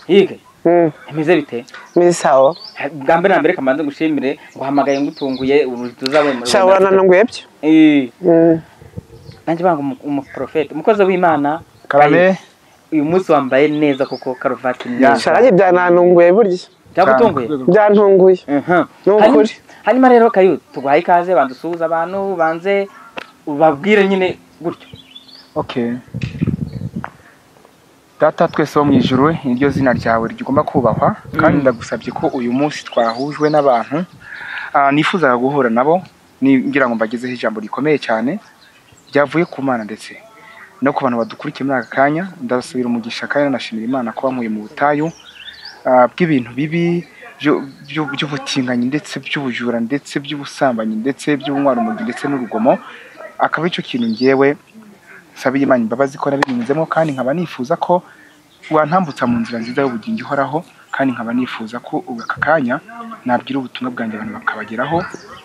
yega Mm, meze bite mimi sawa bwa mbere na mbere kamanze ngushimire nguhamagaye ngutunguye ubu tuzabona shawara nananguye byo Eh, Mm, nanjye banga umu- umuprofete umukozi w'imana karame uyu munsi wambaye neza kuko karuvati ni Ya. nziza sharage byananunguye burya byagutunguye byantunguye Mhm. Ni Hanyuma- ukuri. hanyuma rero kayu tuguhaye ikaze bandusuhuze abantu banze ubabwire nyine gutyo okay data twese wo mu ijuru ni ryo zina ryawe rigomba kubahwa kandi ndagusabye ko uyu munsi twahujwe n'abantu ah, nifuzaga guhura nabo ni- ngira ngo mbagezeho ijambo rikomeye cyane ryavuye ku mana ndetse no ku bantu badukurikiye muri aka kanya ndasubira umugisha kandi nanashimira imana ko bankuye mu butayu ah, bw'ibintu bibi byo- byo- by'ubutinganyi ndetse by'ubujura ndetse by'ubusambanyi ndetse by'ubunywarumogi ndetse n'urugomo akaba ari cyo kintu ngewe nsabira imana imbabazi ko nabinyuzemo kandi nkaba nifuza ko wantambutsa mu nzira nziza y'ubugingo ihoraho kandi nkaba nifuza ko ubu aka kanya nabwira ubutumwa bwanjye abantu bakabageraho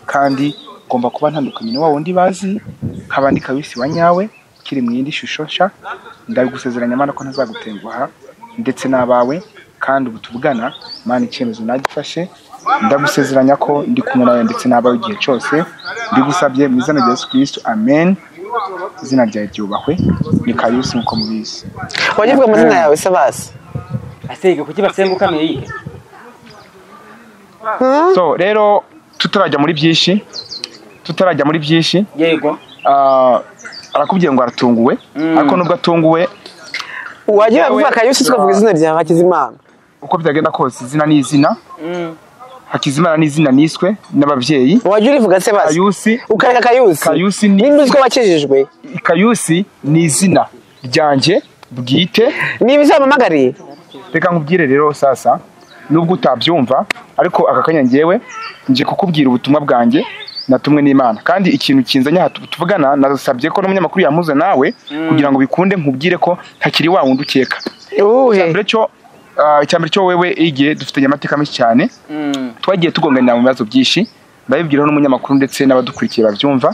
kandi ngomba kuba ntandukanye na wa wundi bazi nk'abandi kabisi wa nyawe kiri mu yindi shusho nshya ndabigusezeranya mana ko ntazagutenguha ndetse n'abawe kandi ubu tuvugana mana icyemezo nagifashe ndagusezeranya ko ndi kumwe nawe ndetse n'abawe igihe cyose ndigusabye mu izina rya yesu kirisitu amen izina ryawe ryubahwe ni kayusi nk'uko mubizi wagirwa amazina yawe se bazi asege kuki basengukamiye yihe Mm, so rero tutarajya muri byinshi tutarajya muri byinshi yego ah, arakubwiye ngo aratunguwe Mm. ariko nubwo atunguwe wagira Yewe- vuba kayusi tukavuga izina ryawe hakizimana uko byagenda kose izina ni izina Mm. hakizimana ni izina niswe n'ababyeyi wagira urivuga se bazi kayusi ukareka kayusi Kayusi ni- nimba uzi ko wakijijwe kayusi ni izina ryanjye bwite niba izamamagariye reka nkubwire rero sasa nubwo utabyumva ariko aka kanya ngewe nje kukubwira ubutumwa bwanjye natumwe n'imana kandi ikintu kinzanye aha tu- tuvugana nasabye ko n'umunyamakuru yamuze nawe kugira ngo bikunde nkubwire ko ntakiri wa wundi ukeka uwuhe mbere cyo ah, icya mbere cyo wewe igihe dufitanye amateka menshi cyane Mm. twagiye tugonganira mu bibazo byinshi ndabibwiraho n'umunyamakuru ndetse n'abadukurikiye babyumva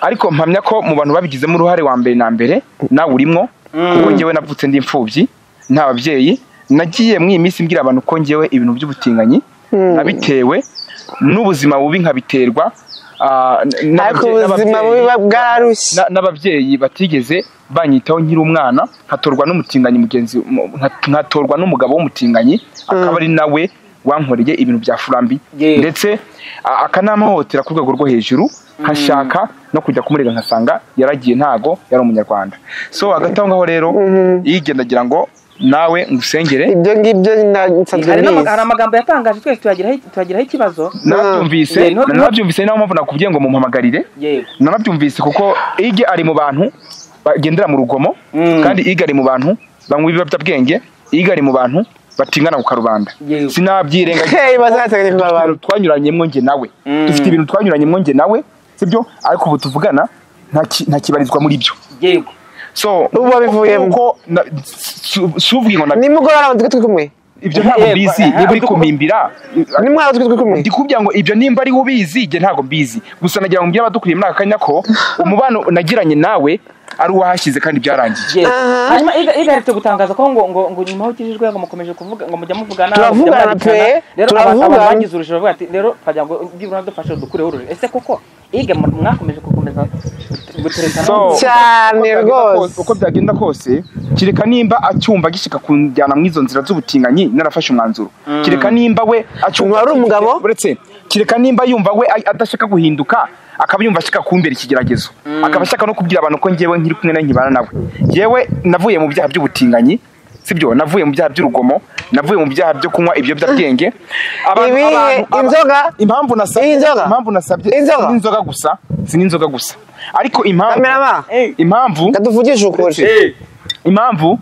ariko mpamya ko mu bantu babigizemo uruhare wa mbere na mbere nawe urimo kuko ngewe navutse ndi imfubyi nta babyeyi nagiye mu iyi minsi mbwira abantu ko ngewe ibintu by'ubutinganyi nabitewe n'ubuzima bubi nkabiterwa ah, n- ariko n'ababye- ubuzima n'ababyeyi- buba bwararushye na- n'ababyeyi batigeze banyitaho nkiri umwana nkatorwa n'umutinganyi mugenzi mu- nka- nkatorwa n'umugabo w'umutinganyi akaba ari nawe wankoreye ibintu bya furambi Yeah. ndetse a- akanamuhotera ku rwego rwo hejuru nkashaka no kujya kumurega nkasanga yaragiye ntago yari umunyarwanda so hagati aho ngaho rero yigenda agira ngo nawe ngusengere ibyo ngibyo na- nsanzwe hari n'ama- nizi hari amagambo yatangaje twese tuyagiraho tuyagiraho ikibazo narabyumvise Yeah, no- no- narabyumvise niyo mpamvu nakubwiye ngo mumpamagarire yego nanabyumvise kuko ige ari mu bantu bagendera mu rugomo Mm. kandi ige ari mu bantu banywa ibiyobyabwenge ige ari mu bantu batingana ku karubanda Yego. sinabyirengagiza Hey, bazateganya kuba abantu ibintu twanyuranyemo njye nawe Mm. dufite ibintu twanyuranyemo njye nawe sibyo ariko ubu tuvugana nta ki- nta kibarizwa muri byo yego so Ubu wabivuyemo. kuko na- su- si ubwiye ngo na- nimugorora abantu turi kumwe ibyo ntabwo Eh, mbizi eh, niba uri eh, kumimbira nimwaba turi kumwe ndikubwira ngo ibyo nimba ari ubizi njye ntabwo mbizi gusa nagira ngo mbwira abadukuriye muri aka kanya ko umubano nagiranye nawe ari uwahashyize kandi byarangiye yego Aha. hanyuma iga- igaherutse gutangaza ko ngo ngo ngo nyuma aho ukijijwe ngo mukomeje kuvuga ngo mujya muvugana ngo mujya Turavugana mwandikana. pe, rero turavugana. abantu bagize urujijo bavuga ati rero twagira ngo byibura dufashe dukureho urujijo ese koko iga mu- mwakomeje gukomeza guterekana So- cyane Uko byagenda kose- rwose uko byagenda kose kereka nimba acyumva gishyika kunjyana mu izo nzira z'ubutinganyi narafashe umwanzuro kereka nimba we acyumva Wari umugabo? uretse kereka nimba yumva we a- adashaka guhinduka akaba yumva ashaka kumbera ikigeragezo akaba ashaka no kubwira abantu ko ngewe nkiri kumwe nawe nkibana nawe ngewe navuye mu byaha by'ubutinganyi sibyo navuye mu byaha by'urugomo navuye mu byaha byo kunywa ibiyobyabwenge Abantu- Ibihe, abantu- aba- inzoga? impamvu nasabye Inzoga? impamvu nasabye Inzoga? si n'inzoga gusa si n'inzoga gusa ariko impamvu Kamerama? impamvu reka tuvugishe ukuri impamvu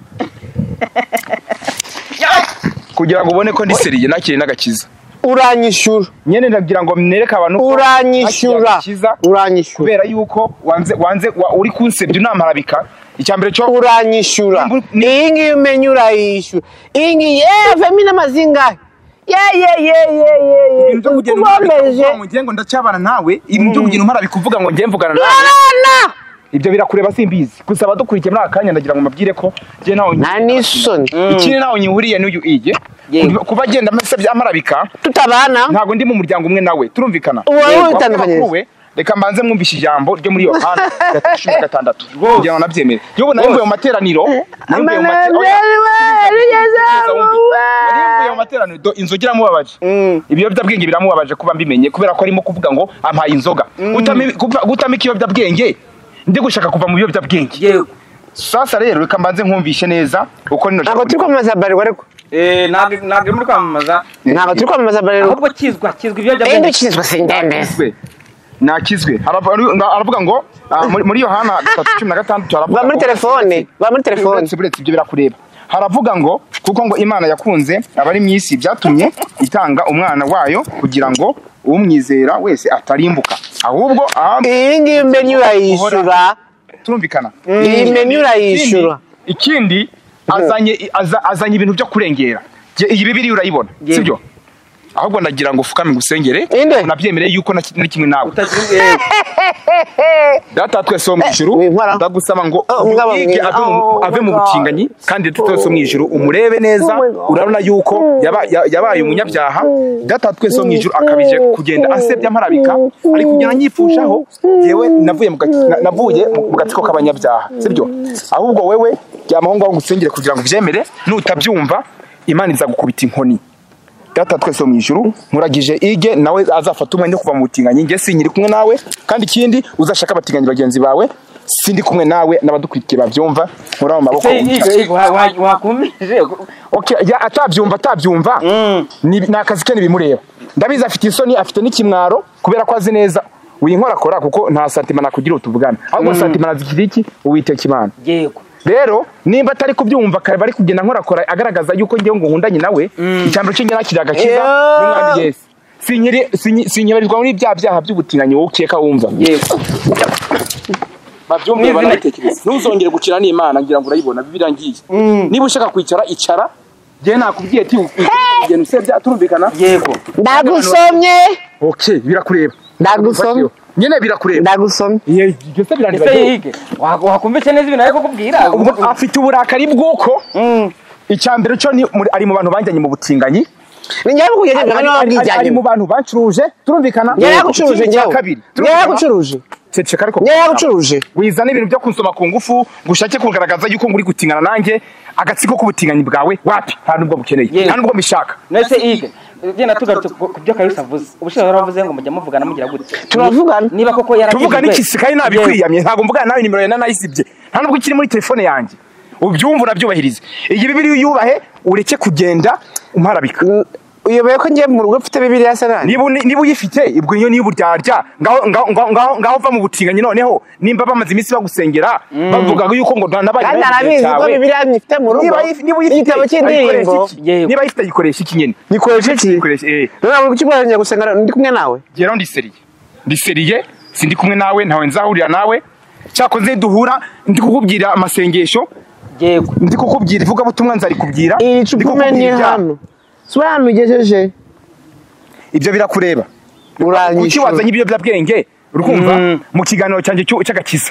kugira ngo ubone ko ndi seriye nakiriye n'agakiza uranyishyura nyine ndagira ngo nereke abantu ko nakiriye uranyishyura agakiza uranyishyura kubera yuko wanze wanze wa- uri kunsebya unamarabika icya mbere cyo uranyishyura Nimba- ni- iyi ngiyi umenya urayishyura iyi ngiyi yewe vemo inama zingahe ye ye ye ye ye ye ibintu byo kugenda ukomeje umarabika uvuga ngo ngiye ngo ndacyabana nawe ibintu byo kugenda umarabika uvuga ngo ngiye mvugana nawe urana ibyo birakureba simbizi gusa abadukurikiye muri aka kanya ndagira ngo mbabwire ko njye ntawe nta n'isoni ikindi ntawe nyihuriye n'uyu ige Yego. kuba agenda amasabye amarabika tutabana ntabwo ndi mu muryango umwe nawe turumvikana Ubu wowe Yego. witandukanyiriza. Bakuru we, reka mbanze mwumvishe ijambo ryo muri yohana gatatu cumi na gatandatu kugira ngo nabyemere yewe nayumvuye mu materaniro nayumvuye mu mate- oya, kugeza wumve. Nayumvuye mu materaniro do inzoga iramubabaje ibiyobyabwenge biramubabaje kuba mbimenye kubera ko arimo kuvuga ngo ampaye inzoga Gutami- gupfa- gutama ikiyobyabwenge ndi gushaka kuva mu biyobyabwenge yewe sasa rero reka mbanze nkumvishe neza uko nino ntabwo turi kwamamaza barirwa ariko Eh, ntabwo ntabwo muri kwamamaza ntabwo turi kwamamaza barirwa ahubwo kizwa kizwa rero ibiyobyabwenge ukizwa sindembe nakizwe nakizwe Harava- haru- aravuga ngo ah, muri- muri yohana gatatu cumi na gatandatu va haravuga muri ngo- telefone va muri telefone uretse buretse ibyo birakureba haravuga ngo kuko ngo imana yakunze abari mu isi byatumye itanga umwana wayo kugira ngo umwizera wese atarimbuka ahubwo aha iyi ngiyi mbenyu urayishyura turumvikana iyi menu urayishyura ikindi azanye aza- azanye ibintu byo kurengera Jye- iyi bibiri urayibona Yego. sibyo ahubwo ndagira ngo ufukame ngusengere Inde. unabyemere yuko na- nari kimwe nawe utagira eh, data twese wo mu ijuru wimpora. ndagusaba ngo Oh, umwabo uyige mwiza. ave mu- Oh, ave my mu God. butinganyi kandi data twese wo mu ijuru umurebe neza Oh, my God. urabona yuko yaba- ya- yabaye umunyabyaha data twese wo mu ijuru akabije kugenda asebya amparabika ari kugenda anyipfushaho yewe navuye mu gaki- na- navuye mu gatsiko k'abanyabyaha sibyo ahubwo wewe ryamaho ngaho ngusengere kugira ngo ubyemere nutabyumva imana izagukubita inkoni data twese wo mu ijuru nkuragije ige nawe azafata umwanya wo kuva mu butinganyi njye sinkiri kumwe nawe kandi ikindi uzashaka abatinganyi bagenzi bawe sindi kumwe nawe n'abadukurikiye babyumva nkura mu maboko se- se- wa- wa- wakumije Okay, ya- atabyumva atabyumva ni ni akazi ke ntibimureba ndabizi afite isoni afite n'ikimwaro kubera ko azi neza uyu nkora akora kuko nta santima nakugira utuvugana ahubwo santima nazikira iki uwiteka imana yego rero nimba atari kubyumva kare bari kugenda nkorakora agaragaza yuko ngewe ngo nkundanye nawe icyambaro cye nakira agakiza Yeah. n'umwami yesu Sinkiri- sinyi- sinyibarirwa muri bya byaha by'ubutinganyi wowe ukeka wumva yego babyumve banatekereza ntuzongere gukira n'imana ngira ngo urayibona birangiye niba ushaka kwicara icara njyewe nakubwiye ati ugenda usebya turumvikana yego ndagusomye okay birakureba ndagusomye nyine birakureba ndagusomye Iyo- ibyo se ese birangiye yige wakumvise neza ibintu ari kukubwira ubwo afite uburakari bw'uko icya mbere cyo ni muri- ari mu bantu banjyanye mu butinganyi ni njyewe kugenda ari- njyewe ari- ari- ari n'ababwijyanye mu bantu bacuruje turumvikana njyewe yagucuruje Ikindi cya njyewe kabiri njyewe yagucuruje ceceka ariko njyewe yagucuruje wiza n'ibintu byo kunsoma ku ngufu gushake kugaragaza yuko nguri gutingana nanjye agatsiko k'ubutinganyi bwawe wapi nta nubwo bukeneye Yewe. nta nubwo mbishaka nese ige genda tugarutse ku ku byo karisa avuze ubushize waravuze ngo mujya muvugana mugira gute Turavugana. niba koko yarageze tuvuga iwe- n'ikisi kandi Yego. nabikwiyamye ntabwo mvuga nawe nimero ya nanayisibye nta nubwo ikiri muri telefone yanjye ubyumva unabyubahirize iyi bibiri uyubahe ureke kugenda umparabika uyoboye ko njye mu rugo mfite bibiriya se nanjye niba uni- niba uyifite ubwo iyo niba uryarya ngaho ngaho ngaho ngaho ngaho uva mu butinganyi noneho nimba bamaze iminsi bagusengera bavuga yuko ngo nabaye kandi nawe igihe arabizi ko cyawe. bibiriya nyifite mu rugo niba yif- niba uyifite igitabo cy'indirimbo ayikoresha iki? Yego. niba ayifite ayikoresha iki nyine gikoresha iki Ayikoresha, eh. rero ntabwo ukibona njya gusenga ndi kumwe nawe ngeraho ndiseriye ndiseriye sindi kumwe nawe ntawe nzahurira nawe cyakoze duhura ndi kukubwira amasengesho yego ndi kukubwira ivugabutumwa nzarikubwira iri Ndi cupa kukubwira umenya ibyaha. hano si we hano ugejeje ibyo birakureba kuki uranyishyura wazanye ibiyobyabwenge urumva mu kiganiro cyanjye cy'u- cy'agakiza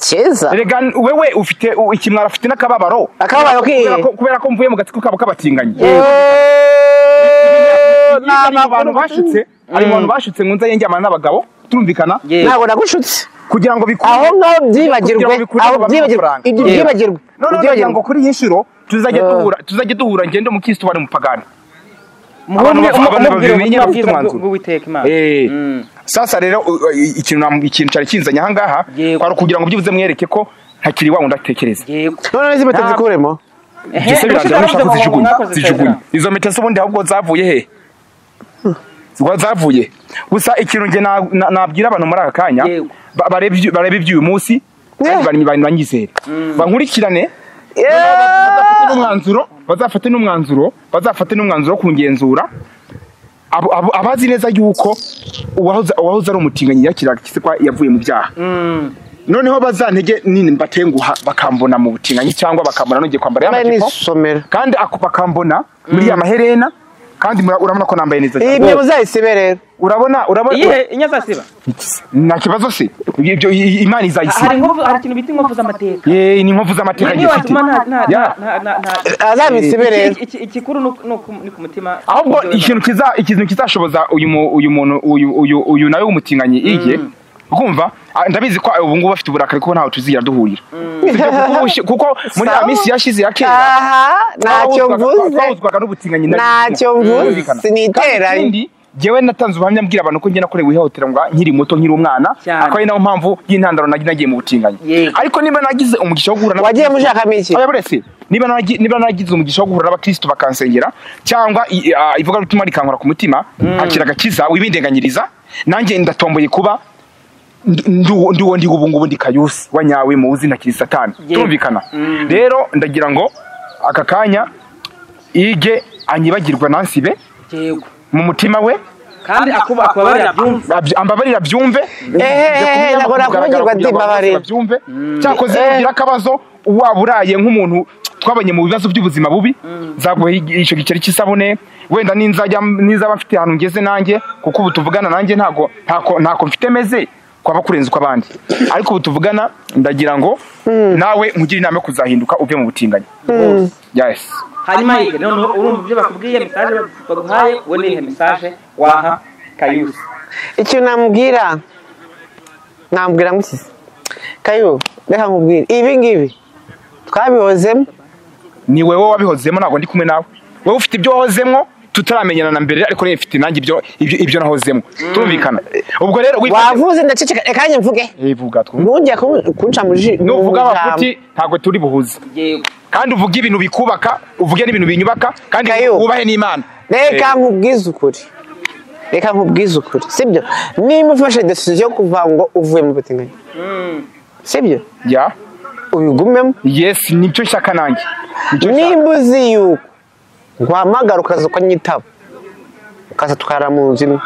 keza erega wewe ufite u- ikimwaro afite n'akababaro Akababaro kihe? Kubera ko- kubera ko mvuye mu gatsiko kabo k'abatinganyi Eeeeh, ni ari mu bantu amakuru bashutse ari mu bantu bashutse mu nzu yengemana n'abagabo turumvikana yego ntabwo nagushutse kugira ngo bikurure- aho ngaho kugira byibagirwe ngo bikurure aho ngo babe byibagirwe amafaranga. ibyo Yego. byibagirwe none kugira byibagirwe ngo kuri iyi nshuro tuzajye Eh. duhura tuzajye duhura ngende umukristo wari umupagani muhumbe abantu bava- umubwire babimenye ubutumwa bafite bwiza umwanzuro. bw'uwiteka imana Eh. Mm. sasa rero u- u- i- ikintu nam- ikintu cyari kinzanye ahangaha Yego. kwari ukugira ngo byibuze mwereke ko ntakiri wa wundi atekereza yego none n'izimpeta Ntabwo- zikuremo Ehe, Igisa birangira ubushize ko ushaka waravuze ngo kuzijugunya. mwakoze Zijugunya. isezerano. izo mpeta z'ubundi ahubwo zavuye he Zwa- zavuye gusa ikintu njye na- na- nabwira abantu muri aka kanya Yego. ba- bareba ibyu- bareba iby'uyu munsi kandi Eh. bari- bari- banyizere bankurikirane bazafate n'umwanzuro bazafate n'umwanzuro bazafate n'umwanzuro wo kungenzura abo- abo- abazi neza yuko uwahoze uwahoze ari umutinganyi yakiraga igisekwa yavuye mu byaha Mm. noneho bazantege nini mbatenguha bakambona mu butinganyi cyangwa bakambona nongeye kwambara ya mbaye majipo n'isomero kandi ako- bakambona muri ya maherena kandi mura- urabona ko nambaye neza iyi cyane mwe muzayisibe rero urabona urabona iyihe inyazasiba nta kibazo se ibyo i- imana hari izayisiba inkovu hari ikintu bita inkovu z'amateka yeee ni inkovu z'amateka Ni- gifite niwatuma nta- nta- Ya. nta- nta- nta- azabisibe rero Iki- iki- Ikikuru ni uku- ni uku- ni ku mutima ahubwo ikintu kiza ikintu kizashoboza uyu mu- uyu muntu uyu uyu uyu nawe w'umutinganyi iye kumva ah, ndabizi ko ubu ngubu bafite uburakari kuko ntawe tuzigera duhurira Sibyo, kuko ushi- kuko muri ya Sawa. minsi yashize ya kera aha ntacyo twahuzwaga- mvuze twahuzwaga n'ubutinganyi ntacyo mvuze siniteranye ikindi jyewe natanze ubuhamya mbwira abantu ko njye nakorewe ihohoterwa nkiri muto nkiri umwana Cyane. akaba ari nayo mpamvu y'intandaro nagi- nagiye mu butinganyi Yego. ariko niba nagize umugisha wo guhura n'aba- wagiye mushakamo iki Oya buretse niba nagi- niba nagize umugisha wo guhura n'abakristo bakansengera cyangwa i- ah, ivugabutumwa rikankora ku mutima hakira agakiza wibindenganyiriza nanjye ndatomboye kuba ndi- ndi uwo- ndi uwo ndi ubu ngubu ndi kayusi wa nyawe muzi na kiri satani Yego. turumvikana Mm. rero ndagira ngo aka kanya ige anyibagirwa nansibe Yego. mu mutima we kandi akuba akubabarira byumva abyi- ambabarira abyumve ehehe nagora kubigirwa ndi mbabarira abyumve cyakoze ugira akabazo waba uraye nk'umuntu twabonye mu bibazo by'ubuzima bubi zaguha icyo giceri cy'isabune wenda n'inzajya n'izaba mfite ahantu ngeze nanjye kuko ubu tuvugana nanjye ntago ntako ntako mfite meze kwaba kurenza ukw'abandi ariko ubu tuvugana ndagira ngo nawe nkugire inama yo kuzahinduka uve mu butinganyi yes hanyuma yige noneho urumva ibyo bakubwiye mesaje baguhaye wowe nihe mesaje waha kayusi icyo namubwira namubwira mukize kayo reka nkubwire ibi ngibi twabihozemo ni wowe wabihozemo ntabwo ndi kumwe nawe wowe ufite ibyo wahozemo tutaramenyana na mbere ariko niba mfite nanjye ibyo ibyo ibyo nahozemo turumvikana ubwo rero wifate wavuze ndaceceka reka njye mvuge evuga twumve ntujya ku- kunca mu ji nuvuga mu abafuti ijambo. ntabwo turi buhuze yego kandi uvuga ibintu bikubaka uvuge n'ibintu binyubaka kandi Kayo. wubahe n'imana reka Eh, nkubwize ukuri reka nkubwize ukuri sibyo niba ufashe desiziyo yo kuva ngo uvuye mu butinganyi sibyo ya ubigumemo yes nibyo nshaka nanjye Nicyo nshaka. nimba uzi yuko guhamagara ukaza ukanyitaba ukaza tukara mu nzu imwe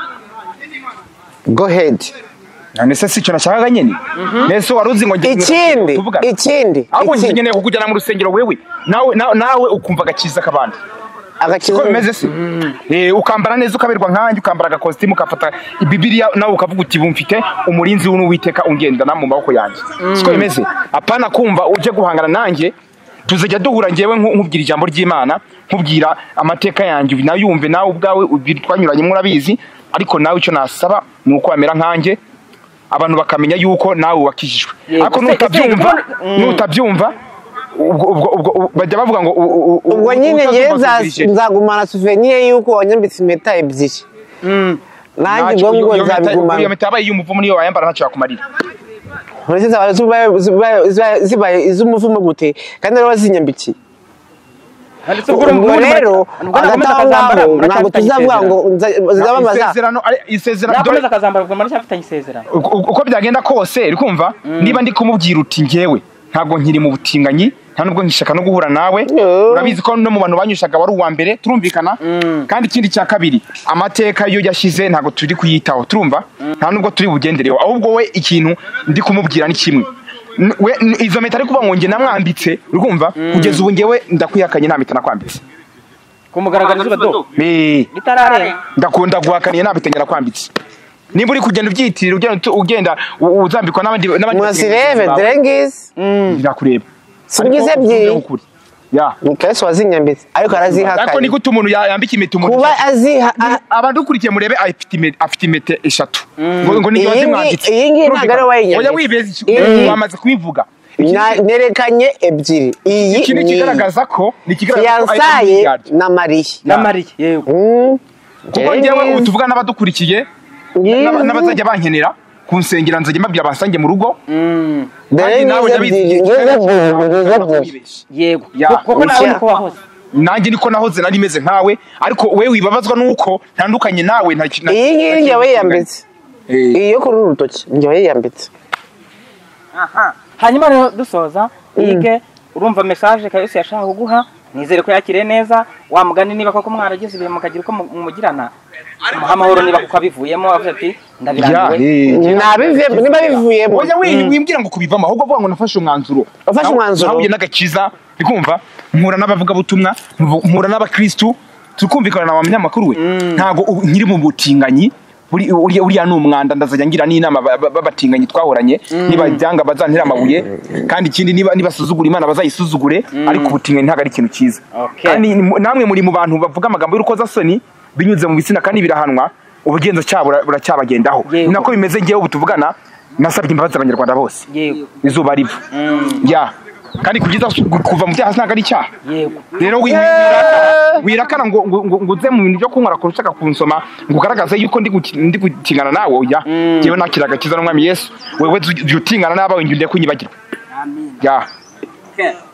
go head none se icyo nashakaga nyine nese wari uzi ngo ngiye- ikindi tuvugane. ikindi ahubwo ikindi. nkeneye kukujyana mu rusengero wewe nawe nawe- nawe ukumva agakiza k'abandi agakingirizo. ko bimeze se Eh, ukambara neza ukaberwa nkanjye ukambara agakositimu ukafata ibibiriya nawe ukavuga uti bumfite umurinzi w'uwiteka ungendana mu maboko yanjye siko bimeze apana kumva ujye guhangana nanjye tuzajya duhura ngewe nku- nkubwira ijambo ry'imana nkubwira amateka yanjye nayumve nawe ubwawe ubi- twanyuranye murabizi ariko nawe icyo nasaba ni uko wamera nkanjye abantu bakamenya yuko nawe wakijijwe Yego, ariko se- nutabyumva se- mm. nutabyumva ubwo ubwo ubwo bajya bavuga ngo u- u- u- ubwo nyine utazumva njyewe tuzirije. nza- nzagumana suveniye yuko wanyambitse impeta ebyiri nanjye ubwo ngo iyo nzabigumana mpeta yabaye iy'umuvumo niyo wayambara ntacyo yakumarira uretse zaba zibaye- zibaye- zibaye- zibaye iz'umuvumo gute kandi rero zinyambikiye ubwo rero agataha ngaho ntabwo tuzavuga ngo nza- zizabamaza isezerano ari- isezerano nakomeza dore- akazambara kugira ngo ndacyafitanye isezerano uko uko byagenda kose uri kumva niba ndi kumubwira uti ngewe ntabwo nkiri mu butinganyi nta nubwo nkishaka no guhura nawe Yo. urabizi ko no mu bantu banyushaga wari uwa mbere turumvikana kandi ikindi cya kabiri amateka yo yashyize ntabwo turi kuyitaho turumva nta nubwo turi bugendereho ahubwo we ikintu ndi kumubwira ni kimwe N- we- n- izo mpeta ari kuvuga ngo njye namwambitse urumva kugeza ubu ngewe ndakwihakanye nta mpeta nakwambitse kumugaragara izuba do Eh. ritararenga ndakunda guhakaniye nabitengera kwambitse niba uri kugenda ubyitirira ugenda utu- ugenda u- uzambikwa n'abandi n'abandi muzirebe dore ngizi birakureba singize Ariko ebyiri uvuge ukuri. ya ni kalesi wazinyambitse ariko ariko arazihakanye ni gute umuntu ya- yambika impeta umuntu kuba aziha a- abadukurikiye murebe afite ime- afite impeta eshatu ngo ngo Iyi niyo ngi- zimwanditse iyi ngi ntabwo ari uwayinyanditse. oya wibeze iki- Iyi- wamaze kubivuga na- nerekanye ebyiri iyi iki ni ni ikigaragaza ko ni ikigaragaza ko ari fiyansaye miliyari. na mariya na mariya yego Mm. kuko Eh, njyewe ubu tuvuga n'abadukurikiye n'aba- n'abazajya bankenera kunsengera nzajya mbabwira bansange mu rugo dore Kandi ngize nawe ujya ebyiri wizigira- ngize ebyiri ngize ebyiri wibeshye yego Ya. kuko nawe Ushya. niko wahoze nanjye niko nahoze nari meze nkawe ariko we wibabazwa nuko ntandukanye nawe nta kintu iyi ngiyi njye wayiyambitse iyi yo kuri uru rutoki njye wayiyambitse hanyuma rero dusoza yige urumva mesaje kayusi yashaka kuguha nizere ko yakiriye neza wamugani niba koko mwaragize ibihe mukagira uko mu- mumugirana umuha amahoro niba kuko abivuyemo avuze ati ndabirambiwe Nabive- niba bivuyemo oya we wimbwira ngo kubivamo ahubwo avuga ngo nafashe umwanzuro Wafashe Nawe- umwanzuro? nahuye n'agakiza bikumva mpura n'abavugabutumwa mvu- mpura n'abakristu tukumvikana na wa munyamakuru we ntabwo ubu nkiri mu butinganyi buri- uriya uriya ni umwanda ndazajya ngira n'inama ba- ba- b'abatinganyi twahoranye niba byanga bazantere amabuye kandi ikindi niba nibasuzugura imana bazayisuzugure ariko ubutinganyi ntabwo ari ikintu cyiza Okay. kandi ni- namwe muri mu bantu bavuga amagambo y'urukozasoni binyuze mu bitsina kandi birahanwa ubugenzacyaha bura- buracyabagendaho Yego. ni nako bimeze ngewe ubu tuvugana nasabye imbabazi abanyarwanda bose yego izuba riva ya kandi kugeza kuva mu byaha ntabwo ari icyaha yego rero wi- wirakara- wirakana ngo ngo- ngo- ngo uze mu bintu byo kunywera kurusha kunsoma ngo ugaragaze yuko ndi guki- ndi gutingana nawe oya yewe nakira agakiza n'umwami yesu wewe jya utingana n'abawe njye undeke unyibagirwe ya Okay.